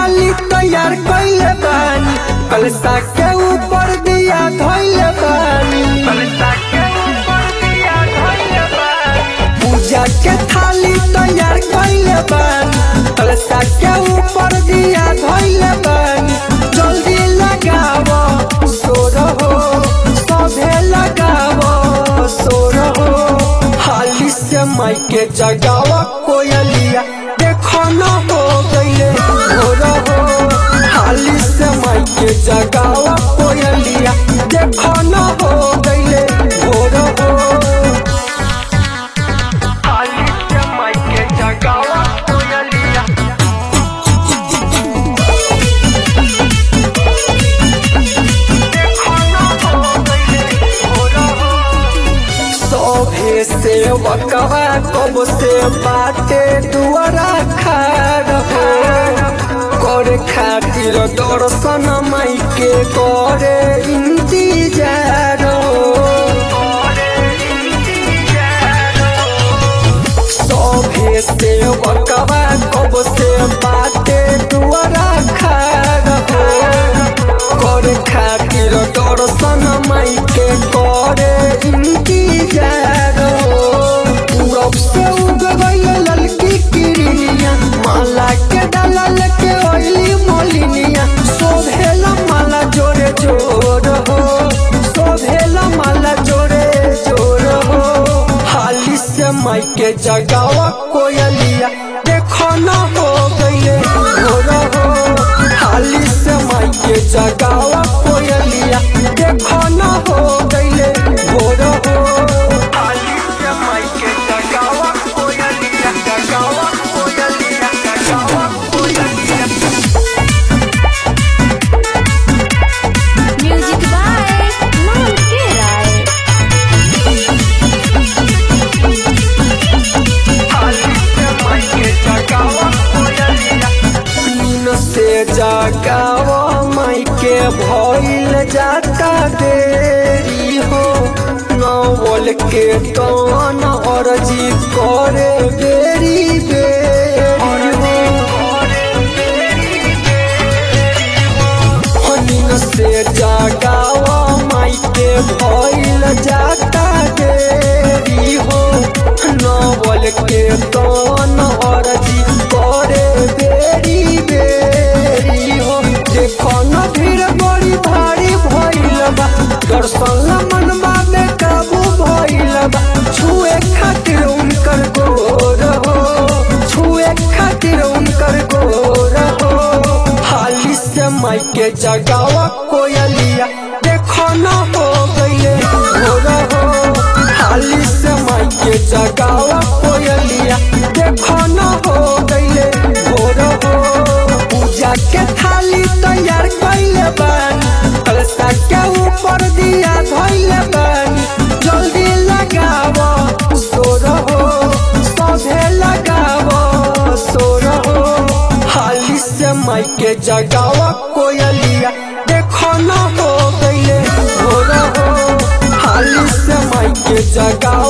थाली तैयार कइले बानी कलसा के ऊपर दिया धइले बानी कलसा के ऊपर दिया धइले बानी पूजा के थाली तैयार कइले बानी कलसा के ऊपर दिया धइले बानी जल्दी लगावो सोर हो सभे लगावो सोर हो हाली से माइके जगावा कोयलिया देखो न हो गईले भोर हो हाली से माइके जगावा कोयलिया देखो न हो गईले भोर हो हाली से माइके जगावा कोयलिया देखो न हो गईले भोर हो सभे से वकवा कब से बाटे दुआरा खाड़ हो करे खातिर दर्शन माई के करे इंतजार हो सभे से वकवा कब से बाटे दुआरा खाड़ हो करे खातिर दर्शन माई के करे इंतजार हो पूरब से उग गई ललकी किरनिया माला के डालल के ओइली मोलिनिया शोभेला माला जोरे जोर हो शोभेला माला जोरे जोर हो हाली से माई के जगावा कोयलिया देखो न हो गईले भोर हो हाली से माई के जगावा कोयलिया देखो न हो गईले भोर हो हाली से माई के जगावा कोयलिया जगावा कोयलिया जगावा कोयलिया Music by Monkey Rai. नीन से जगावा माई के भइल जाता देरी हो नवल के तन अर्जी करे बेरी बेरी हो नीन से जगावा माई के भइल जाता देरी हो नवल के तन अर्जी करे बेरी बेरी हो देखो न भीड़ बड़ी भारी भइल बा दर्शन ला मनवा में काबू भइल बा छुए खातिर उनकर गोर हो छुए खातिर उनकर गोर हो हाली से माई के जगावा कोयलिया देखो न हो गईले भोर हो हाली से माई के जगावा कोयलिया देखो न हो गईले भोर हो पूजा के थाली तैयार कइले बानी कलसा के ऊपर दिया धइले बानी जल्दी लगावो सोर हो सभे लगावो सोर हो हाली से माई के जगावा कोयलिया देखो न हो गईले भोर हो हाली से माई के जगावा